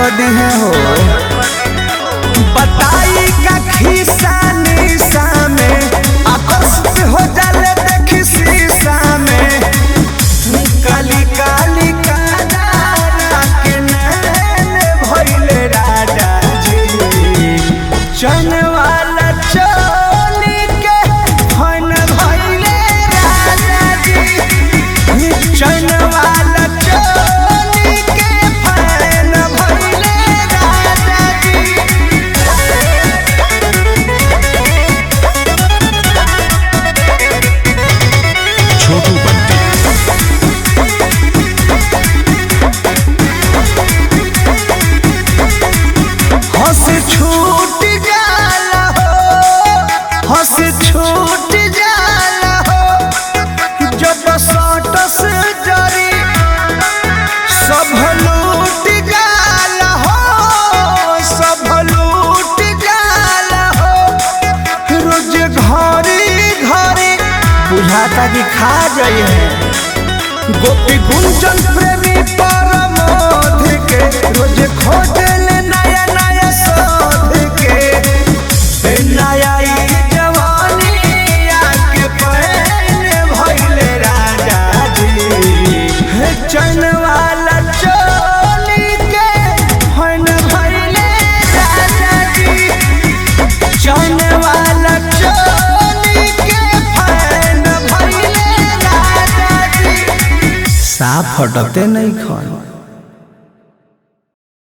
कर दी है हो बताई का खिस्सा निशा में आकर्षित हो जाले देखी शीशा में काली काली कादारा के नैन भइले राजा जी चन वाला चोली के फन भइले राजा जी चन वाला चोली के फन भइले राजा जी छोटू बंटी हंस छूट जाला हो हंस छूट जाला हो जब सटस जरी सब लूट जाला हो सब लूट जाला हो रोज घरी घरी बुझाता कि खा जाइए गोपी गुंजन प्रेमी परमोध के रोज खोजल नया नया शोध के ए नया ई जवानी आके पहन भइले राजा जी हे चन वाला चोली के फन भइले राजा जी चन वाला चोली के फन भइले राजा जी साफ हटते नहीं खन